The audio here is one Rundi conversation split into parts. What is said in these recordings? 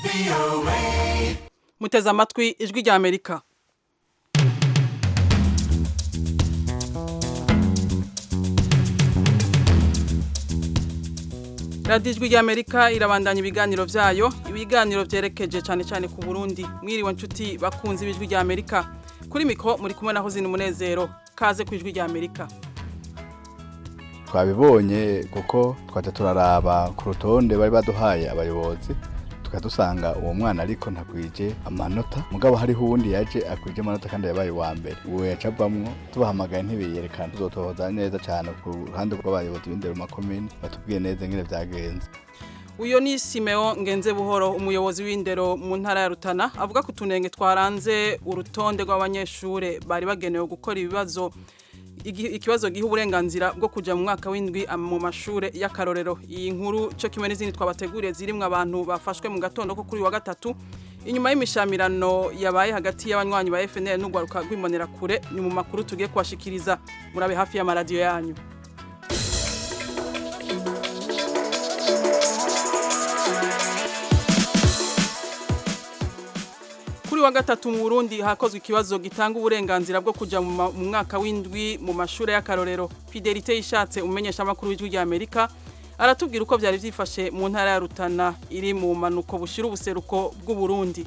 muteze amatwi ijwi rya amerika radiyo ijwi rya amerika irabandanya ibiganiro byayo ibiganiro byerekeje cyane cyane ku burundi mwiriwe nshuti bakunze ibijwi rya amerika kuri mikoro muri kumwe naho zina umunezero kaze ku ijwi rya amerika twabibonye kuko twajya turaraba ku rutonde bari baduhaye abayobozi tukadusanga uwo mwana ariko ntakwije amanota mugabo hariho uwundi yaje akwije amanota kandi yabaye uwa mbere uwo yacavamwo tubahamagaye ntibiyerekana tuzotohoza neza cyane ku ruhande rw'abayobozi b'indero mu makomini batubwiye neza ingene byagenze uyo ni simeo ngenze buhoro umuyobozi w'indero mu ntara ya rutana avuga ku tunenge twaranze urutonde rw'abanyeshure bari bagenewe gukora ibibazo ikibazo giha uburenganzira bwo kujya mu mwaka w'indwi mu mashure y'akarorero iyi nkuru cyo kimwe n'izindi twabateguriye zirimwo abantu bafashwe mu gatondo ko kuri wa gatatu inyuma y'imishamirano yabaye hagati y'abanywanyi ba FNL n'ugwaruka rw'imbonera kure ni mu makuru tugiye kubashikiriza murabe hafi y'amaradiyo yanyu kuri wa gatatu mu Burundi hakozwe ikibazo gitanga uburenganzira bwo kuja mu mwaka w'indwi mu mashure y'akarorero Fidelite yishatse umenyesha makuru w'ijwi rya Amerika aratubwira uko byari byifashe mu ntara ya Rutana iri mu manuko bushira ubuseruko bw'u Burundi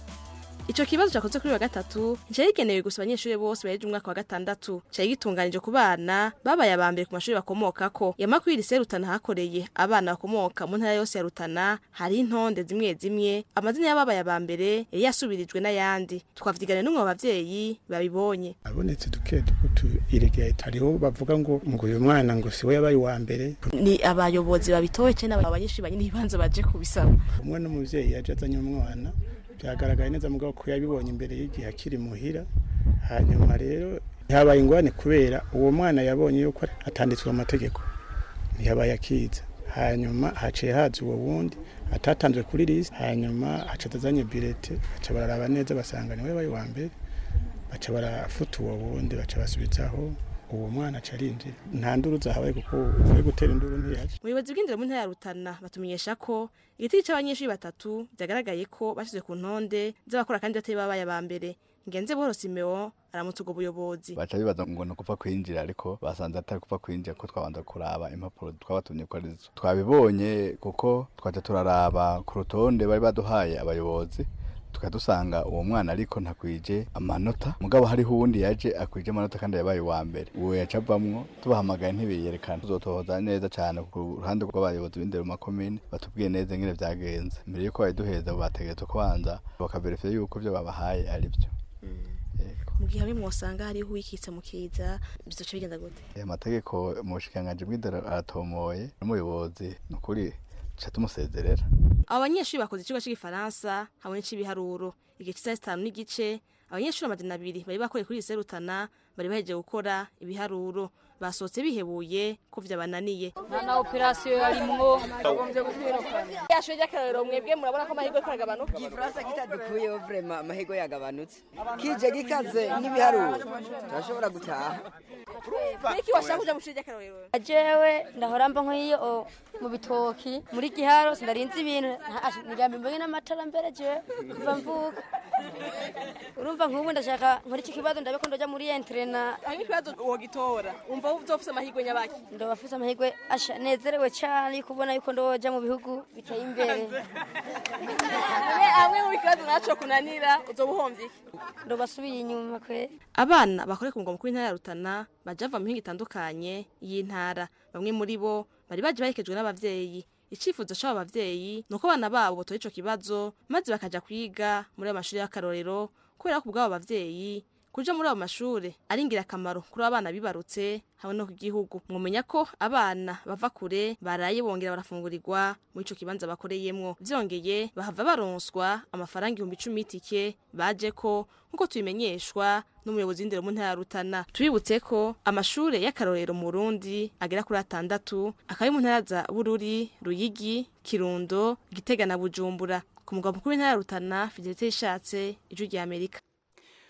Ico kibazo cyakoze kuri wa gatatu cyari gigenewe gusa abanyeshuri bose baheje umwaka wa gatandatu cyari gitunganije ku bana babaye abambere ku mashuri bakomokako yamakuru iri Rutana hakoreye abana bakomoka mu ntara yose ya Rutana hari intonde zimwe zimwe amazina y'ababaye abambere yari yasubirijwe n'ayandi twavyigane n'umwe mu bavyeyi babibonye abonetse duke dukutu iregeye hariho bavuga ngo ngo uyu mwana ngo siwe yabaye uwa mbere ni abayobozi babitoye cyane abanyeshuri banyine ibibanza baje kubisaba umwe n'umuvyeyi yaje azanye umwana byagaragaye neza mugabo ko yabibonye imbere y'igihe akiri muhira hanyuma rero ntihabaye ingwane kubera uwo mwana yabonye yuko atanditswe amategeko ntihabaye akiza hanyuma haciye haza uwo wundi atatanzwe kuri lisi hanyuma haca atazanye birete baca bararaba neza basanga niwe yabaye uwa mbere baca barafuta uwo wundi baca basubizaho uwo mwana aca arinjira nta nduru zahabaye kuko uvuye gutera induru ntiyaje ubuyobozi bw'indero mu ntara ya Rutana batumenyesha ko igiti c'abanyeshuri batatu byagaragaye ko bashyizwe ku ntonde z'abakora kandi batari babaye aba mbere ngenze buhoro simeo aramutse ubwo buyobozi baca bibaza ngo ni ukupfa kwinjira ariko basanze atari kupfa kwinjira ko twabanza kuraba impapuro twabatumye ko arizo twabibonye kuko twajya turaraba ku rutonde bari baduhaye abayobozi tukadusanga uwo mwana ariko ntakwije amanota mugabo hariho uwundi yaje akwije amanota kandi yabaye uwa mbere uwo yacavamwo tubahamagaye ntibiyerekana tuzotohoza neza cyane ku ruhande rw'abayobozi b'indero mu makomini batubwiye neza ingene byagenze mbere yuko bayiduheza bategetse kubanza bakaverifiye yuko ibyo babahaye ari byo mu gihe hamwe mwosanga hariho uwikitse mu kiza bizoca bigenda gute aya mategeko mu bushikiranganji bw'indero aratomoye n'umuyobozi ni ukuri ca tumusezerera abo banyeshuri bakoze ikigo cy'igifaransa hamwe n'ic'ibiharuro igihe cy'isaha zitanu n'igice abanyeshuri amajana abiri bari bakoreye kuri iri Rutana bari bahejeje gukora ibiharuro basohotse bihebuye ko vyabananiye nta na operasiyo yarimwo yashoje ry'akarorero mwebwe murabona ko amahirwe ko aragabanuka igifaransa kitadukuyeho vrema amahirwe yagabanutse kije gikaze n'ibiharuro turashobora gutaha niki washaka kuja mu shuri ry'akarorero jewe ndahora mba nk'iyo mu bitoki muri giharo sindarinze ibintu nigambi mbonye n'amatara mbere jewe kuva mvuka urumva nk'ubu ndashaka nkora iki kibazo ndabe ko ndoja muri entrena hanyuma ikibazo wogitora umva uzofise amahirwe nyabaki ndobafise amahirwe asha nezerewe cyane kubona yuko ndoja mu bihugu biteye imbere amwe mu bibazo naco kunanira uzoba uhombye ndobasubiye inyuma kwe abana bakore ku mugwa mukuru w'intara ya Rutana baja bava mu mihingo itandukanye y'intara bamwe muri bo bari baje baherekejwe n'abavyeyi icifuzo c'abo bavyeyi nuko abana babo botoye ico kibazo maze bakaja kwiga muri ayo mashuri y'akarorero kubera ko ubwabo bavyeyi kuja muri ayo mashure ari ingirakamaro kuri abana bibarutse hamwe no ku gihugu mwumenya ko abana bava kure baraye bongera barafungurirwa muri ico kibanza bakoreyemwo vyongeye bahava baronswa amafaranga ibihumbi icumi y'itike baje ko nk'uko tubimenyeshwa n'umuyobozi w'indero mu ntara ya Rutana tubibutse ko amashure y'akarorero mu Burundi agera kuri atandatu akaba mu ntara za Bururi Ruyigi Kirundo Gitega na Bujumbura ku mugwa mukuru w'intara ya Rutana Fidelite yishatse ijwi rya Amerika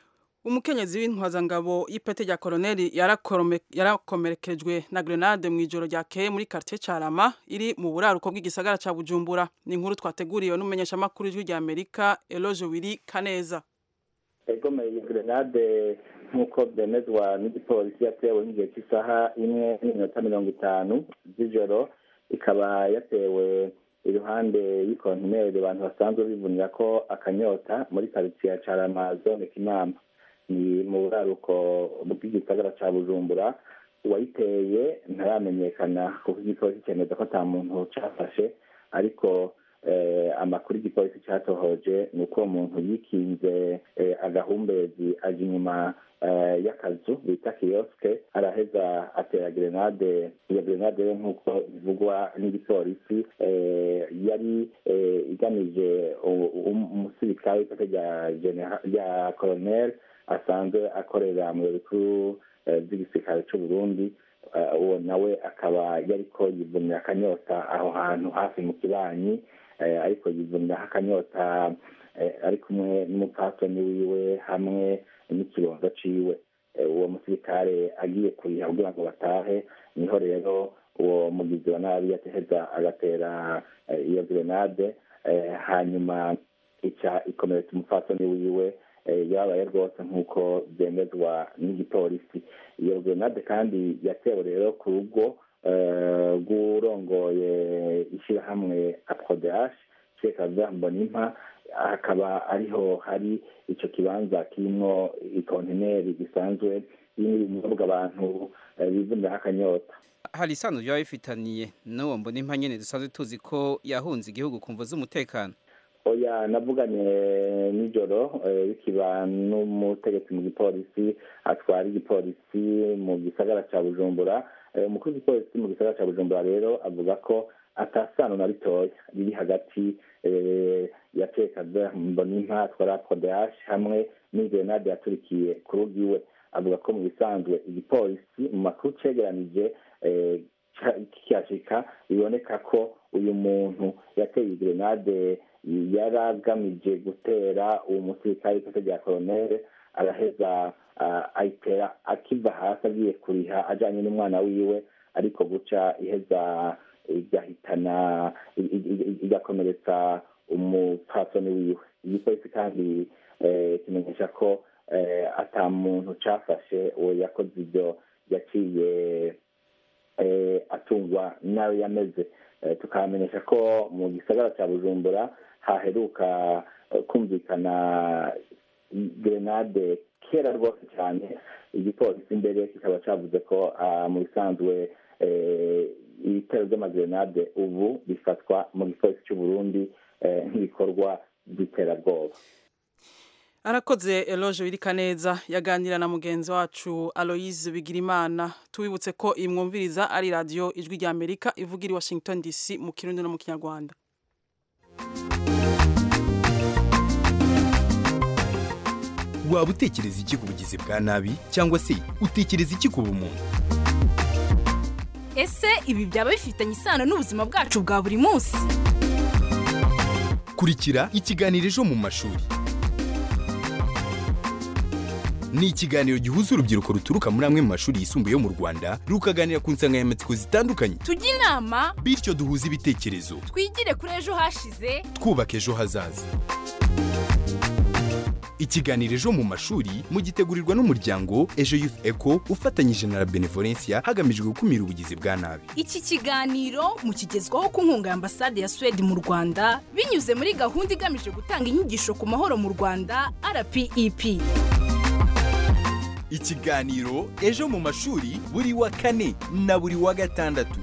umukenyezi w'intwazangabo y'ipete rya koroneli yarakorome- yarakomerekejwe na grenade mu ijoro ryakeye muri quartier Carama iri mu buraruko bw'igisagara ca Bujumbura ni inkuru twateguriwe n'umumenyeshamakuru w'ijwi rya Amerika Eloge Wiri Kaneza egomeye iyi grenade nk'uko byemezwa n'igipolisi yatewe nk'igihe cy'isaha imwe n'iminota mirongo itanu z'ijoro ikaba yatewe iruhande y'ikontineri abantu basanzwe bivunira ko akanyota muri karitsiye ya carama zone kinama ni mu buraruko bw'igisagara ca bujumbura uwayiteye ntaramenyekana kuko igipolisi cyemeza ko ata muntu cafashe ariko eh, amakuru igipolisi cyatohoje ni uko uwo muntu yikinze eh, agahumbezi aja inyuma eh, y'akazu bita kiyoske araheza atera grenade iyo grenade rero nk'uko bivugwa n'igipolisi eh, yari eh, igamije u- u- umusirikare w'ipete rya genera- rya colonel asanzwe akorera mu biro bikuru eh, by'igisirikare c'u Burundi Eh, uwo nawe akaba yariko yivunira akanyota aho hantu hafi mu kibanyi eh, ariko yivuniraho akanyota eh, ari kumwe n'umupfasoni wiwe hamwe n'ikibondo ciwe Eh, uwo musirikare agiye kuriha kugira ngo batahe niho rero uwo mugizi wa nabi yateheza agatera eh, iyo grenade eh, hanyuma ica ikomeretsa umupfasoni wiwe eh, yabaye rwose nk'uko byemezwa n'igipolisi iyo grenade kandi yatewe rero ku rugo eh, rw'urongoye ishyirahamwe aprodehash sheka mbonimpa hakaba ariho hari ico kibanza kirimwo ikontineri gisanzwe irimo ibinyobwa abantu eh, bivuniraho akanyota hari isano ryaba bifitaniye n'uwo mbona impa nyene dusanzwe tuzi ko yahunze igihugu ku mvo z'umutekano oya navuganye nijoro eh, bikiba n'umutegetsi mu gipolisi atwara igipolisi mu gisagara ca bujumbura Eh, umukuru w'igipolisi mu gisagara ca bujumbura rero avuga ko atasano na ritoya riri hagati eh, ya cekaza mbonimpa atwara prodehash hamwe n'igrenade yaturikiye ku rugo iwe avuga ko mu bisanzwe igipolisi mu makuru cegeranije eh, ca- kikashika biboneka ko uyu muntu yateye igrenade yari agamije gutera uwo musirikare w'ipete rya koronere araheza ah, ayitera akiva hasi agiye kuriha ajanye n'umwana wiwe ariko guca iheza igahitana i- i- i- igakomeretsa umupfasoni wiwe igipolisi kandi eh, kimenyesha ko eh, ata muntu cafashe uwo yakoze ivyo yaciye eh, atungwa nawe yameze Eh, tukamenyesha ko mu gisagara ca bujumbura haheruka eh, kumvikana grenade kera rwose cyane igipolisi imbere kikaba cavuze ko ah, mu bisanzwe eh, ibitero vy'amagrenade ubu bifatwa mu gipolisi c'u Burundi eh, nk'ibikorwa by'iterabwoba arakoze Eloge Wiri Kaneza yaganira na mugenzi wacu Aloise Bigirimana tubibutse ko imwumviriza ari radio ijwi rya Amerika ivugira i Washington DC mu Kirundi no mu Kinyarwanda waba utekereza iki ku bugizi bwa nabi cyangwa se utekereza iki ku bumuntu ese ibi byaba bifitanye isano n'ubuzima bwacu bwa buri munsi kurikira ikiganiro ejo mu mashuri ni ikiganiro gihuza urubyiruko ruturuka muri amwe mu mashuri yisumbuye yo mu rwanda rukaganira ku nsanganyamatsiko zitandukanye tujye inama bityo duhuze ibitekerezo twigire kuri ejo hashize twubaka ejo hazaza ikiganiro ejo mu mashuri mugitegurirwa n'umuryango ejo youth eco ufatanyije na la benevolencia hagamijwe gukumira ubugizi bwa nabi iki kiganiro mukigezwaho ku nkunga ya ambasade ya suwede mu rwanda binyuze muri gahunda igamije gutanga inyigisho ku mahoro mu rwanda rpep ikiganiro ejo mu mashuri buri wa kane na buri wa gatandatu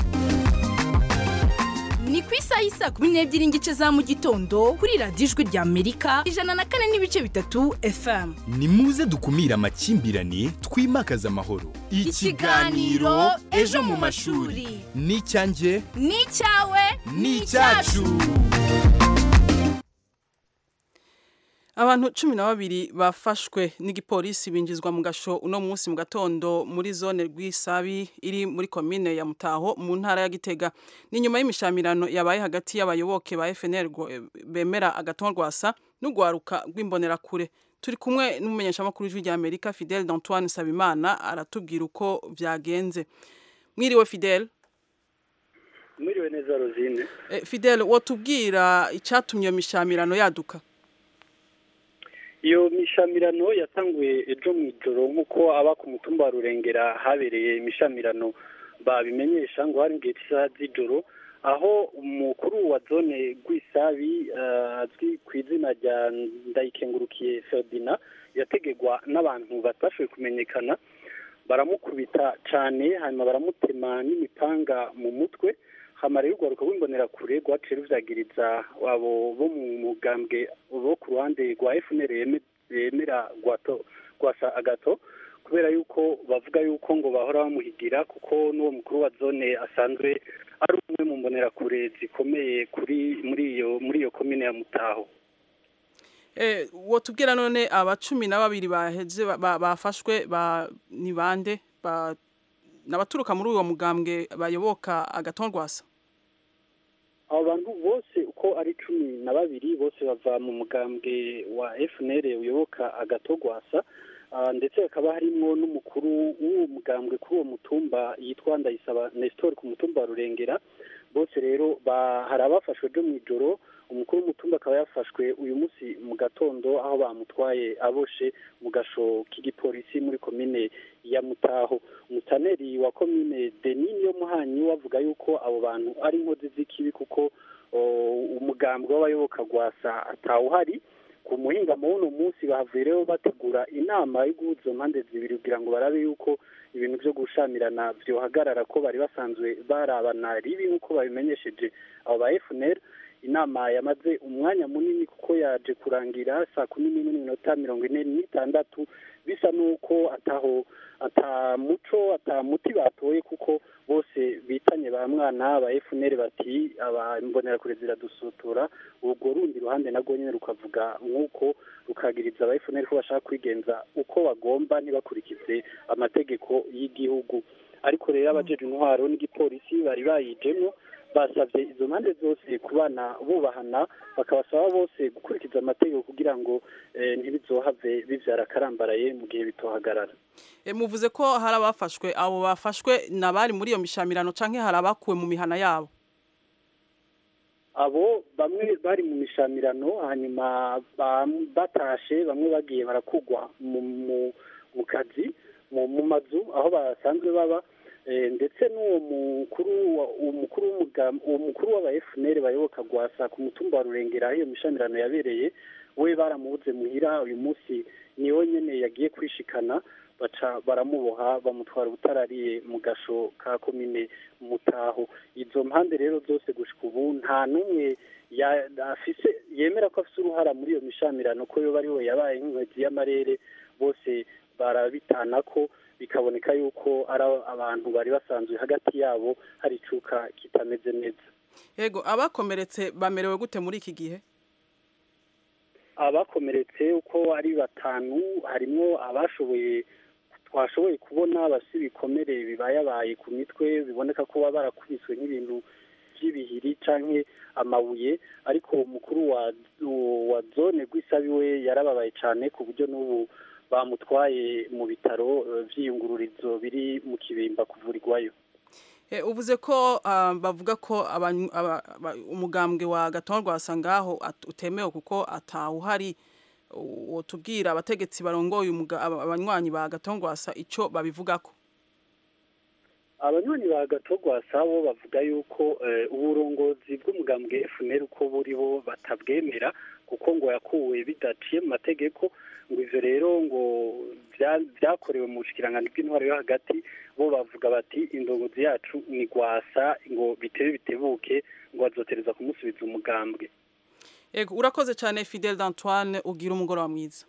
ni ku isaha y'isaa kumi n'ebyiri n'igice za mu gitondo kuri radiyo ijwi rya amerika ijana na kane n'ibice bitatu fm ni muze dukumire amakimbirane twimakaze amahoro Ikiganiro Ejo mu mashuri. ni icyanjye ni icyawe ni icyacu Abantu cumi na babiri bafashwe n'igipolisi binjizwa mu gasho uno munsi mu gatondo muri zone rw'isabi iri muri komine ya Mutaho mu ntara ya Gitega. Ni nyuma y'imishamirano yabaye hagati y'abayoboke ba FNL gwo- bemera agatongo rwasa n'ugwaruka rw'imbonerakure. Turi kumwe n'umumenyeshamakuru w'ijwi rya Amerika Fidel d'Antoine Sabimana aratubwira uko vyagenze. Mwiriwe Fidel. mwiriwe neza rosine Eh, Fidel wotubwira icatumye iyo mishamirano yaduka. iyo mishamirano yatanguye ejo mu ijoro nk'uko aba ku mutumba wa rurengera habereye imishamirano babimenyesha ngo hari igihe cy'isaha z'ijoro aho umukuru wa zone rw'isabi eh, azwi ku izina rya ndayikengurukiye ferdina yategegwa n'abantu batashoboye kumenyekana baramukubita cyane hanyuma baramutema n'imipanga mu mutwe hamara y'urwaruka rw'imbonerakure rwaciye ruvyagiriza abo bo mu mugambwe bo ku ruhande rwa FNL yeme- yemera gwato gwasa agato kubera yuko bavuga yuko ngo bahora bamuhigira kuko n'uwo mukuru wa zone asanzwe ari umwe mu mbonerakure zikomeye kuri muri iyo muri iyo komine ya Mutaho Eh, wotubwira none aba cumi na babiri baheze ba- ba- bafashwe ba ni bande ba nabaturuka muri uwo mugambwe bayoboka agatondwasa abo bantu bose uko ari cumi na babiri bose bava mu mugambwe wa FNL uyoboka agatogwasa Ah, ndetse hakaba harimwo n'umukuru w'uwo mugambwe kuri uwo mutumba yitwa Ndayisaba Nestor ku mutumba wa Rurengera bose rero ba- hari abafashwe byo mu ijoro umukuru w'umutumba akaba yafashwe uyu munsi mu gatondo aho bamutwaye aboshe mu gasho k'igipolisi muri komine ya Mutaho umutaneri wa komine Denis yo muhanyi wavuga yuko abo bantu ari inkozi z'ikibi kuko o, umugambwe w'abayoboka gwasa atawuhari ku muhingamo w'uno munsi bahavuye rero bategura inama yo guhuza izo mpande zibiri kugira ngo barabe yuko ibintu byo gushamirana byohagarara ko bari basanzwe barabana ribi nk'uko babimenyesheje abo ba FNL inama yamaze umwanya munini kuko yaje kurangira saa kumi n'imwe n'iminota mirongo ine n'itandatu bisa n'uko ataho ata muco ata muti batoye kuko bose bitanye ba mwana ba FNL bati aba imbonerakure ziradusutura urwo rundi ruhande narwo nyine rukavuga nk'uko rukagiriza aba FNL ko bashaka kwigenza uko bagomba ntibakurikize amategeko y'igihugu ariko rero abajeje intwaro n'igipolisi bari bayijemo basabye izo mpande zose kubana bubahana bakabasaba bose gukurikiza amategeko kugira ngo eh, ntibizohave bivyara akarambaraye mu gihe bitohagarara e, muvuze ko hari abafashwe abo bafashwe nabari muri iyo mishamirano canke hari abakuwe mu mihana yabo abo bamwe bari mu mishamirano hanyuma ba- batashe bamwe bagiye barakugwa mu mu- mu kazi mu mu mazu aho basanzwe baba eh, ndetse n'uwo mukuru wa- uwo mukuru w'umugam- uwo mukuru w'aba FNL bayoboka gwasa ku mutumba wa Rurengera aho iyo mishamirano yabereye we baramubuze muhira uyu munsi niwe nyene yagiye kwishikana baca baramuboha bamutwara ubutarariye mu gasho ka komine mutaho izo mpande rero zose gushika ubu nta n'umwe ya- afise yemera ko afise uruhara muri iyo mishamirano ko yoba ari we yabaye nk'inkwezi y'amarere bose barabitana ko bikaboneka yuko ari abantu bari basanzwe hagati yabo hari icuka kitameze neza yego abakomeretse bamerewe gute muri iki gihe abakomeretse uko ari batanu harimo abashoboye twashoboye kubona bafite ibikomere bibayabaye ku mitwe biboneka ko baba barakubiswe n'ibintu by'ibihiri canke amabuye ariko umukuru wa wa zone rw'isabi we yarababaye cyane ku buryo n'ubu bamutwaye mu bitaro eh, vy'iyungururizo biri mu kibimba kuvurirwayo e, uvuze ko ah, bavuga ko abanyu- aba- aba- umugambwe wa gatondwasa ngaho at- utemewe kuko atawuhari wotubwira abategetsi barongoye umuga- aba- abanywanyi ba gatondwasa ico babivugako abanywanyi ba gatogwasa bo bavuga yuko eh, uburongozi bw'umugambwe FNL uko buri bo batabwemera kuko ngo yakuwe bidaciye mu mategeko ngo ivyo rero ngo vya- vyakorewe mu bushikiranganji bw'intwaro yo hagati bo bavuga bati indongozi yacu ni gwasa ngo bitebe bitebuke ngo bazotereza kumusubiza umugambwe yego urakoze cyane Fidel d'Antoine ugira umugoroba mwiza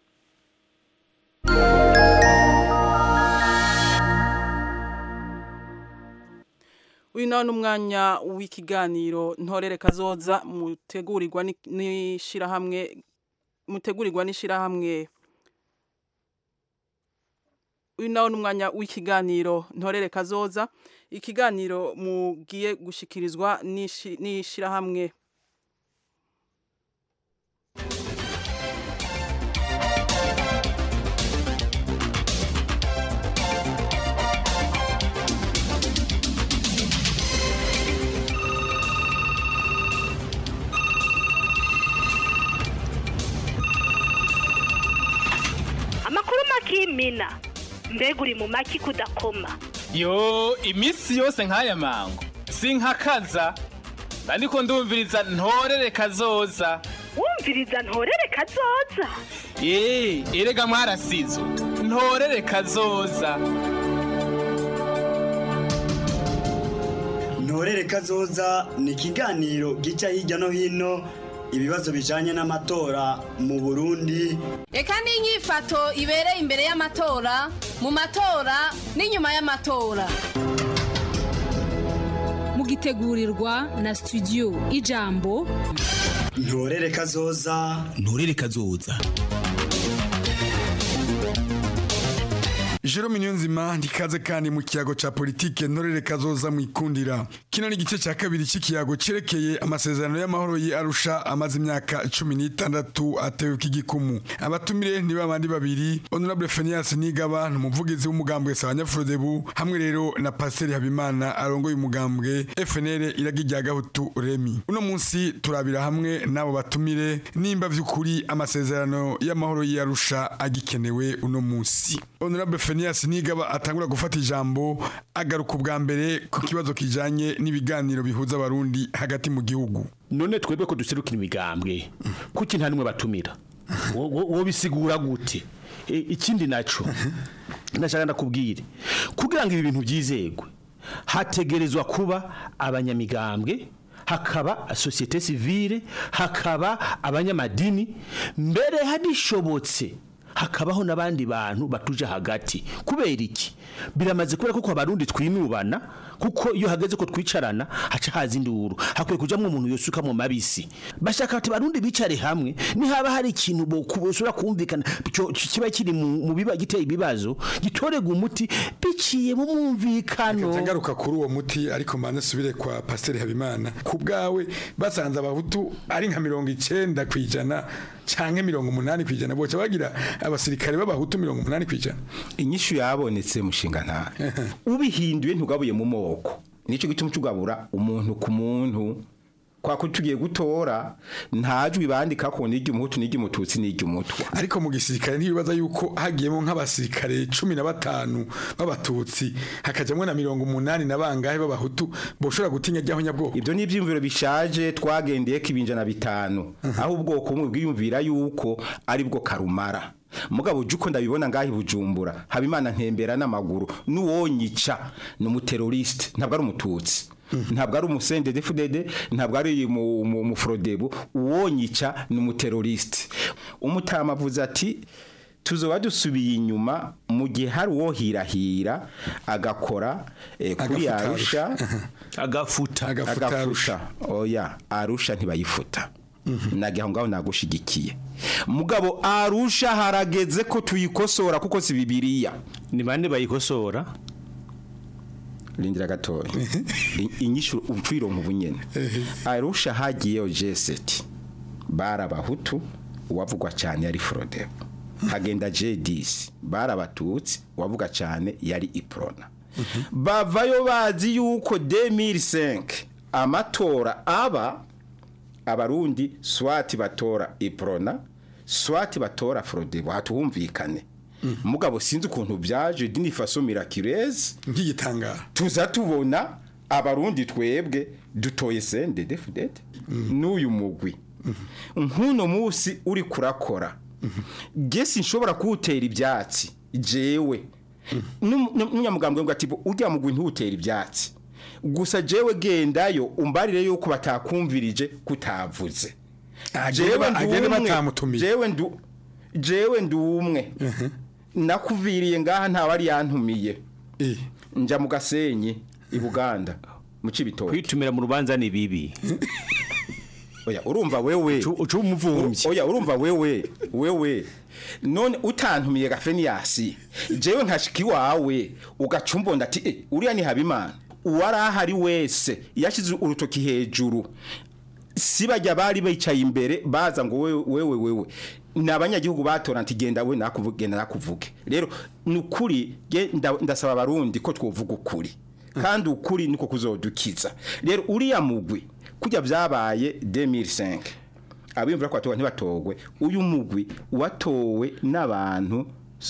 uyu nawe ni umwanya w'ikiganiro ntorere kazoza mutegurirwa ni- n'ishirahamwe mutegurirwa n'ishirahamwe uyu nawo ni umwanya w'ikiganiro ntorere kazoza ikiganiro mugiye gushikirizwa n'ishi- n'ishirahamwe amakuru makimina mbega uri mu maki kudakoma yo iminsi yose nk'aya mango sinkakaza ariko ndumviriza ntorere kazoza wumviriza ntorere kazoza eee erega mwarasizo ntorere kazoza ntorere kazoza ni ikiganiro gica hirya no hino ibibazo bijanye n'amatora mu burundi reka n'inyifato ibereye imbere y'amatora mu matora n'inyuma y'amatora mugitegurirwa na studio ijambo ntorere kazoza ntorere kazoza Jerome Niyonzima ndikaze kandi mu kiyago ca politike ntorere kazoza mu ikundira kino ni igice ca kabiri c'ikiyago cerekeye amasezerano y'amahoro yi Arusha amaze imyaka cumi n'itandatu atewe k'igikumu abatumire ni babandi babiri Honorable Phineas Nigaba ni umuvugizi w'umugambwe Sabanyafurodebu hamwe rero na Pasteur Habimana arongoye umugambwe FNL iragi rya Gahutu Remi uno munsi turabira hamwe n'abo batumire nimba vy'ukuri amasezerano y'amahoro yi Arusha agikenewe uno munsi Honorable Phineas Nigaba atangura gufata ijambo agaruka ubwa mbere ku kibazo kijanye n'ibiganiro bihuza abarundi hagati mu gihugu none twebwe ko duserukira imigambwe kuki nta nimwe batumira Wo- wo wo bisigura gute E, ikindi naco ndashaka ndakubwire kugira ngo ibi bintu byizegwe hategerezwa kuba abanyamigambwe hakaba societe civile hakaba abanyamadini mbere hadishobotse hakabaho n'abandi bantu batuje hagati kubera iki biramaze kubera kuko abarundi twinubana kuko iyo hageze ko twicarana haca haza induru hakwiye kujamwo umuntu yosuka mu mabisi bashaka ati barundi bicare hamwe nihaba hari ikintu bosubira kumvikana cyo- kiba kiri mu mu biba giteye ibibazo gitorega umuti biciye mu mwumvikano ngaruka kuri uwo muti ariko mbanze subire kwa Pasteur Habimana ku bwawe basanze abahutu ari nka mirongo icenda kwijana canke mirongo umunani kwijana boca bagira abasirikare b'abahutu mirongo umunani kwijana inyishu yabonetse mushinga nta ubihinduye ntugabuye mu moko nicyo gituma tugabura umuntu ku muntu kwa ko tugiye gutora ntajwi bandika ko n'iry'umuhutu n'iry'umututsi n'iry'umutwa ariko mu gisirikare ntibibaza yuko hagiyemo nk'abasirikare cumi na batanu b'abatutsi hakajamwo na mirongo umunani na bangahe b'abahutu boshobora gutinya ryaho nyabwoko ibyo ni ibyiyumviro bishaje twagendeye ko ibinjana bitanu aho ubwoko bumwe bwiyumvira yuko ari bwo karumara mugabo uje uko ndabibona ngaho i bujumbura habimana ntembera n'amaguru n'uwonyica ni umuteroriste ntabwo ari umututsi ntabwo ari umusende defudede ntabwo ari mu- mu- umufurodebu uwonyica ni umuteroriste umutama avuze ati tuzoba dusubiye inyuma mu gihe hari uwo hirahira agakora eh, kuri Agafuta arusha agafuta Agafuta Arusha. oya arusha ntibayifota nagiye aho ngaho nagushigikiye mugabo arusha harageze ko tuyikosora kuko si bibiliya ni bande bayikosora rindira gatoya I- inyishu upfironka ubunyene arusha hagiyeyo jeseti bari abahutu uwavugwa cyane yari frodebo hagenda jedisi bari abatutsi uwavuga cyane yari iprona bavayo bazi yuko 2005 amatora aba abarundi swati batora iprona swati batora frodebo hatuhumvikane mugabo sinzi ukuntu byaje dini faso miraculeze nk'igitangara tuza tubona abarundi twebwe dutoye sende defudede n'uyu mugwi nk'uno munsi uri kurakora gesi nshobora kuwutera ibyatsi jewe n'umunyamugambwe ngo ati ujya mugwi ntuwutera ibyatsi gusa jewe gendayo umbarire yuko batakumvirije kutavuze Agende ba- ndi agende umwe. batamutumiye. jewe ndu jewe ndi umwe nakuviriye ngaha ntawari yantumiye nja mu gasenyi i buganda mu cibitoke kwitumira mu rubanza ni bibi oya urumva wewe ucu umuvumvyi oya urumva wewe wewe none utantumiye gafeniyasi jewe nkashika iwawe ugacumbonda ati eh, uriya ni habimana uwari ahari wese yashyize urutoki hejuru si bajya bari bicaye imbere baza ngo wewe wewe wewe ni abanyagihugu batora nti genda we nakuvuge genda nakuvuge rero ni ukuri ge- nda- ndasaba abarundi ko twovuga ukuri kandi ukuri niko kuzodukiza rero uriya mugwi kujya byabaye 2005 abimvura ko batowe ntibatogwe uyu mugwi watowe n'abantu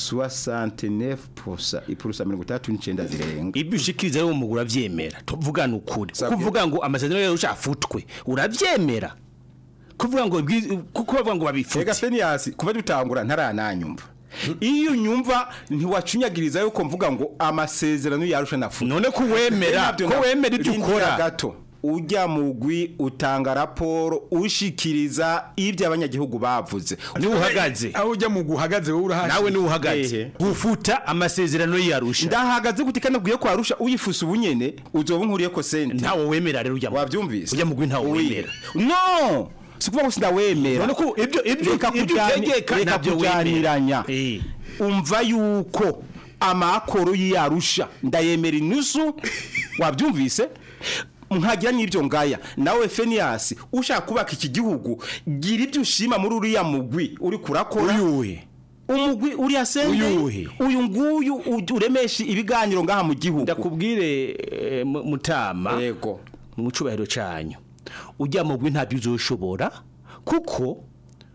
69% ipurusa 39 zirenga ibyo ushikiriza rero umugura avyemera tuvugana ukuri kuvuga ngo amasezerano yayo afutwe uravyemera kuvuga ngo ibwi- kuko bavuga ngo babifute Ega Fenias kuva dutangura ntarananyumva iyo nyumva ntiwacunyagiriza yuko mvuga ngo amasezerano yarusha nafu none ko wemera ko wemera ibyo ukora gato ujya mugwi utanga raporo ushikiriza ibyo abanyagihugu bavuze niwe uhagaze aho ujya mu guhagaze wowe urahashye nawe niwe uhagaze gufuta amasezerano yarusha ndahagaze gute kandi ubwiye ko arusha uyifuse ubunyene uzoba nkuriye ko sente ntawe wemera rero ujya wabyumvise ujya mugwi ntawe wemera no sikuvuga ngo sindawemera none ko ibyo ibyo reka ibyo kujyani- utegeka reka ntabyo wemera kujyaniranya umva yuko amakoro y'iyarusha ndayemera inusu wabyumvise nkagira n'ibyo ngaya nawe Fenias ushaka kubaka iki gihugu gira ibyo ushima muri uriya mugwi uri kurakora uyuhe umugwi uriya sende Uyuhe? uyu nguyu u- uremesha ibiganiro ngaha mu gihugu ndakubwire eh, mu- mutama yego mu cubahiro canyu ujya mugwi ntabyo uzoshobora kuko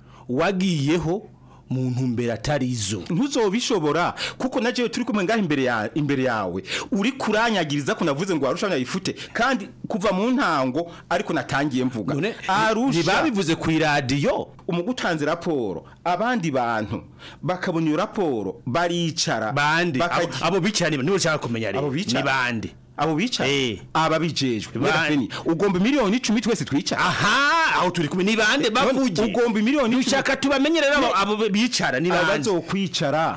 wagiyeho mu ntumbero atarizo ntuzobishobora kuko na jewe turi kumwe ngaho imbere ya imbere yawe uri kuranyagiriza ko navuze ngo arusha yifute kandi kuva mu ntango ariko natangiye mvuga arusha ntibabivuze ku iradiyo umugutanze raporo abandi bantu bakabona iyo raporo baricara bande abo- abo bicara niba niba ushaka kumenya rero abo bicara ni bande abo bicara aba bijejwe Bande. Nyirafeni, ugomba miliyoni icumi twese twicara aha aho turi kumwe ni bande bavuge ugomba miliyoni ushaka tubamenye rero abo- abo bicara ni bande abazokwicara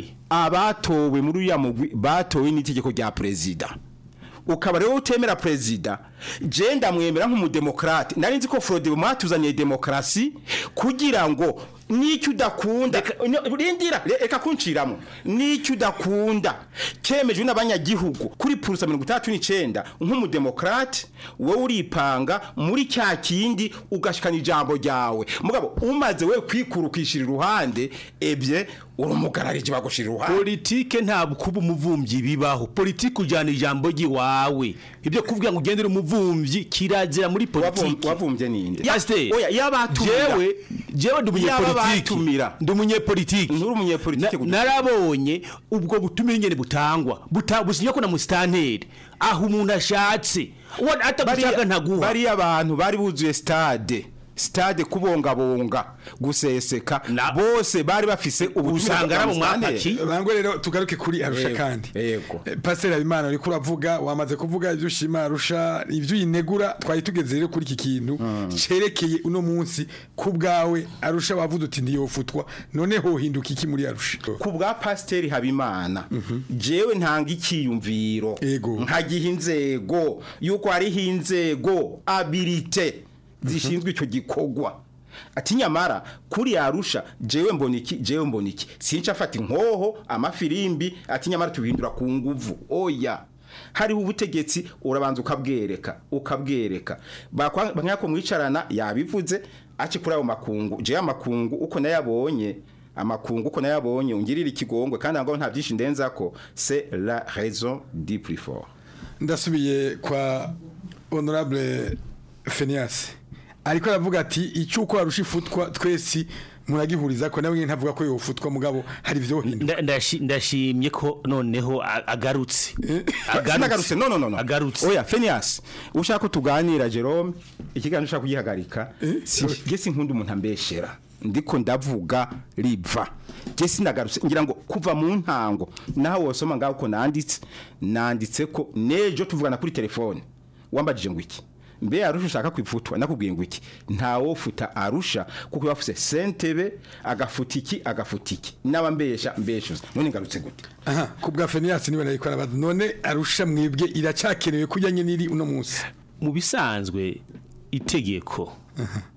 abatowe muri uriya mugwi batowe n'itegeko rya perezida ukaba rero utemera perezida je ndamwemera nk'umudemokrate nari nzi ko Frode mwatuzaniye demokarasi kugira ngo n'icyo udakunda no, rindira re- reka kunciramo n'icyo udakunda kemejwe n'abanyagihugu kuri purusa mirongo itandatu n'icenda nk'umudemokrate wowe uripanga muri cya kindi ugashikana ijambo ryawe mugabo umaze we kwikurukishira iruhande ebye urumugararije bagushira iruhande politike ntabwo kuba umuvumvyi bibaho politike ujyana ijambo ry'iwawe ibyo kuvuga ngo ugendere umuvumvyi kirazira muri politike wavumvye ninde Pasiteri, oya yabatumira jewe jewe ndi umunyepolitiki Yababatumira. ndi umunyepolitiki nturi umunyepolitike Na- narabonye ubwo butumire nyene butangwa buta- businya ko na musitanteri aho umuntu ashatse uwo atagushaka ntaguha bariya abantu bari buzuye stade stade kubongabonga guseseka bose bari bafise Usanga ari abo mwapaki. bangwe rero tugaruke kuri arusha Yego, kandi yego Eh, pasiteri habimana uriko uravuga wamaze kuvuga ibyo ushima arusha ibyo uyinegura twari tugeze rero kuri iki kintu cerekeye uno munsi ku bwawe arusha wavuze uti ntiyofutwa none hohinduka iki muri arusha ku bwa pasiteri habimana jewe ntanga icyiyumviro nkagiha inzego yuko hariho inzego abilite zishinzwe icyo gikorwa ati nyamara kuri yarusha jewe mbona iki jewe mbona iki sinca afata inkoho amafirimbi ati nyamara tubihindura ku nguvu oya hariho ubutegetsi urabanza ukabwereka ukabwereka bakanyako mwicarana yabivuze aci kuri ayo makungu jewe amakungu uko nayabonye amakungu uko nayabonye ungirira ikigongwe kandi ngo nta byinshi ndenzako c'est la raison du plus fort ndasubiye kwa honorable Phineas ariko aravuga ati icyuko arusha ifutwa twese muragihuriza ko nawe ntavuga ko yofutwa mugabo hari ibyo hinduka Nda- ndashi- ndashimye ko noneho a- agarutse sinagarutse no no no no agarutse oya Phineas ushaka ko tuganira Jerome ikiganiro ushaka kugihagarika je sinkunda umuntu ambeshera ndiko ndavuga riva je sinagarutse ngira ngo kuva mu ntango naho wosoma ngaho ko nanditse nanditse ko nejo tuvugana kuri telefone wambajije ngo iki mbe arusha ushaka kwifutwa nakubwiye ngo iki ntawofuta arusha kuko bafuse sentebe agafuta iki agafuta iki naba mbesha mbeshuza none ngarutse gute aha ku bwa Phineas niwe nariko arabaza none arusha mwebwe iracyakenewe kujyanye n'iri uno munsi mu bisanzwe itegeko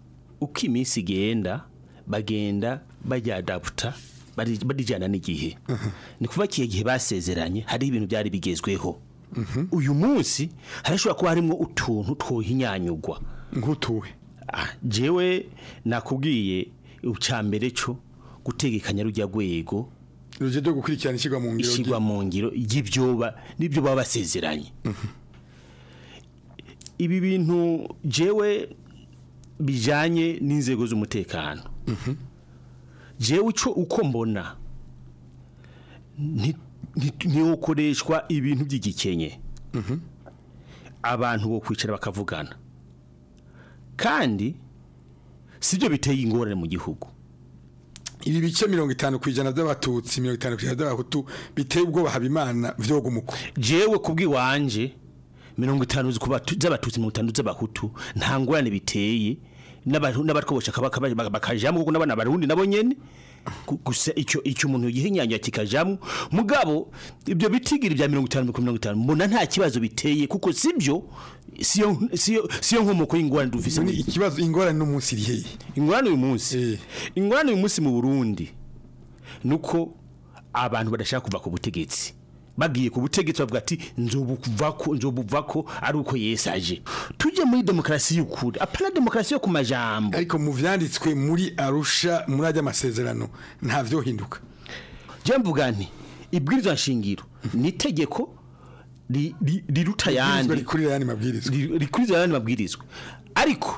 uko iminsi igenda bagenda baryadaputa barijyana n'igihe ni kuva kiye gihe basezeranye hari ibintu byari bigezweho uyu munsi harashobora kuba harimo utuntu twohinyanyugwa nk'utuwe jewe nakubwiye icya mbere cyo gutegekanya rujya rwego rujya rwo gukurikirana ishyirwa mu ngiro ishyirwa mu ngiro y'ibyo n'ibyo baba basezeranye ibi bintu jewe bijyanye n'inzego z'umutekano jewe icyo uko mbona ntiwokoreshwa ibintu by'igikenye abantu bo kwicara bakavugana kandi si byo biteye ingorane mu gihugu ibi bice mirongo itanu ku ijana by'abatutsi mirongo itanu ku ijana by'abahutu biteye ubwoba habimana vyoga umuko jewe kubw'iwanje mirongo itanu z'abatutsi mirongo itanu z'abahutu nta ngorane biteye n'abatwobosha bakajamo kuko n'abana barundi nabo nyene gusa icyo icyo umuntu yihinyanya kikajamo mugabo ibyo bitigira bya 50 50 mbona nta kibazo biteye kuko sibyo siyo siyo siyo nkomoko y'ingorane dufise ni ikibazo ingorane no munsi rihe ingorane uyu munsi ingorane uyu munsi mu Burundi nuko abantu badashaka kuva ku butegetsi bagiye ku butegetsi bavuga ati nzobuvako nzobuvako ari uko yesaje tuje muri demokarasi y'ukuri apana demokarasi yo ku majambo ariko mu vyanditswe muri Arusha muri ajya amasezerano nta vyo hinduka je mvuga nti ibwirizwa nshingiro ni itegeko riruta yandi rikurira yandi mabwirizwa rikurira yandi mabwirizwa ariko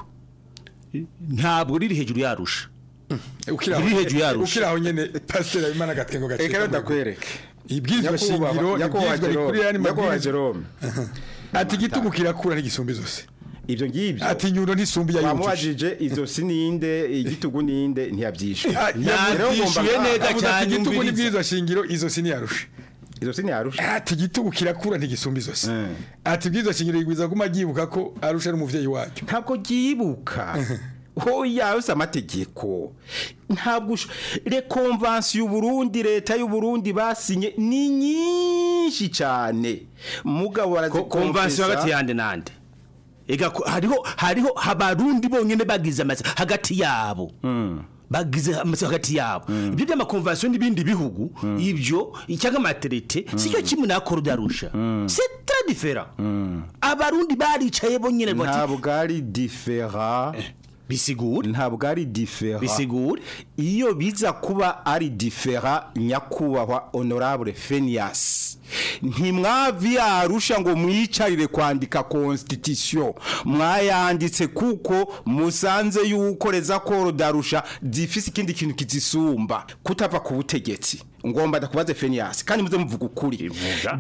ntabwo riri hejuru yarusha riri hejuru yarusha ukiraho nyene pastor abimana gatwengo gace eka ndakwereke ibwirizwa shingiro ibwirizwa rikurira yandi mabwirizwa ati igitugu kirakura n'igisumbi zose ivyo ngivyo ati nyundo ntisumbi ya yamubajije izo sininde igitugu ninde ntiyavyishwe yavyishuye neza cyane igitugu n'ibwirizwa shingiro izo siniyarusha izo siniyarusha ati igitugu kirakura ntigisumbi zose ati ibwirizwa shingiro igwiza guma ryibuka ko arusha ari umuvyeyi wacyo ntabwo ryibuka hoya yose amategeko ntabwo rekonvansi y'uburundi leta y'uburundi basinye ni nyinshi cyane mugabo barazikonvansi hagati yande nande ega hariho hariho abarundi bonyene bagize amazi hagati yabo bagize amazi hagati yabo ibyo by'amakonvansiyo n'ibindi bihugu ibyo cyangwa amaterete sicyo kimwe nakora udarusha c'est très différent abarundi baricaye bonyene ntabwo ari différent bisigura ntabwo ari difera bisigura iyo biza kuba ari difera nyakubahwa honorable Phineas ntimwavi yarusha ngo mwicarire kwandika constitution mwayanditse kuko musanze yuko reza koro darusha zifise ikindi kintu kizisumba kutava ku butegetsi ngomba ndakubaze Phineas kandi muze muvuga ukuri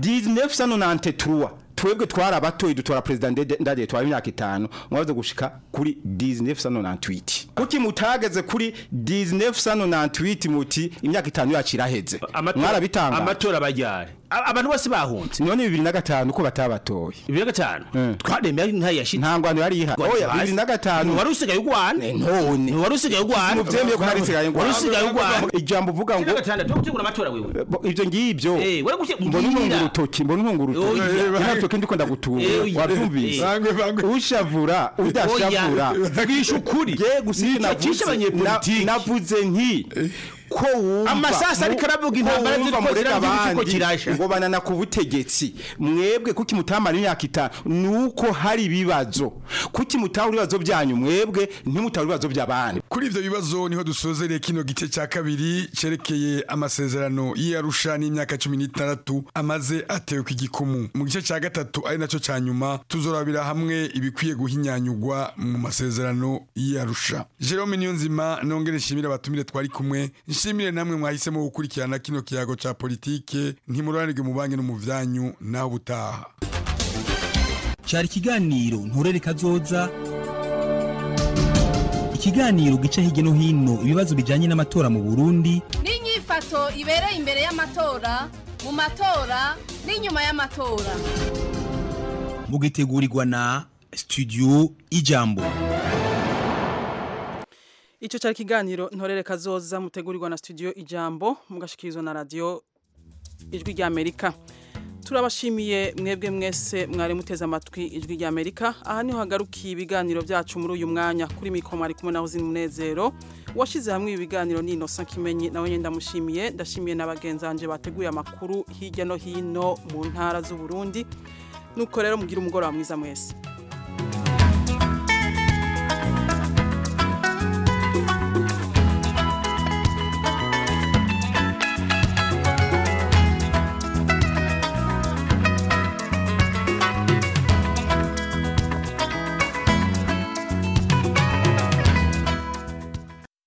1993 twebwe twari abatoyi dutora president ndade twari imyaka itanu mwaze gushika kuri 1998 kuki mutageze kuri 1998 muti imyaka itanu yakiraheze mwarabitanga amatora bajyare abantu bose bahunze none 2005 ko batabatoye 2005 twaremeye nta yashitse ntangwano yari iha oya 2005 wari usigaye ugwana none wari usigaye ugwana muvyemeye ko nari usigaye ugwana wari usigaye ugwana ijambo uvuga ngo 2005 tugutegura amatora wewe ivyo ngivyo eh wari gushe mbona untunga urutoki mbona untunga urutoki ntabwo ndiko ndagutura wabyumvise ushavura udashavura bwisha ukuri je gusika navuze nti ko wumva amasasa ariko aravuga intambara ziriko ziriko kirasha ngo banana ku butegetsi mwebwe kuki mutamara imyaka itanu nuko hari ibibazo kuki mutahura ibibazo byanyu mwebwe ntimutahura ibibazo by'abandi kuri ivyo bibazo niho dusozereye kino gice cya kabiri cerekeye amasezerano y'Arusha n'imyaka 16 amaze atewe ku gikumu mu gice cya gatatu ari naco ca nyuma tuzorabira hamwe ibikwiye guhinyanyugwa mu masezerano y'Arusha Jerome Niyonzima nongere nshimira abatumire twari kumwe nshimire namwe mwahisemo gukurikirana kino kiyago ca politike ntimuranirwe mu banki no mu vyanyu naho butaha cyari ikiganiro nturere kazoza ikiganiro gica hirya no hino ibibazo bijyanye n'amatora mu burundi n'inyifato ibereye imbere y'amatora mu matora n'inyuma y'amatora mugitegurirwa na studio ijambo Ico cyari kiganiro ntorere kazoza mutegurirwa na studio ijambo mugashikirizwa na radio ijwi rya Amerika turabashimiye mwebwe mwese mwari muteze amatwi ijwi rya amerika aha niho hagarukiye ibiganiro byacu muri uyu mwanya kuri mikoro mwari kumwe naho zina umunezero washyize hamwe ibi biganiro ni inosa kimenyi nawe nyine ndamushimiye ndashimiye na bagenzi banjye bateguye amakuru hirya no hino mu ntara z'uburundi nuko rero mugire umugoroba mwiza mwese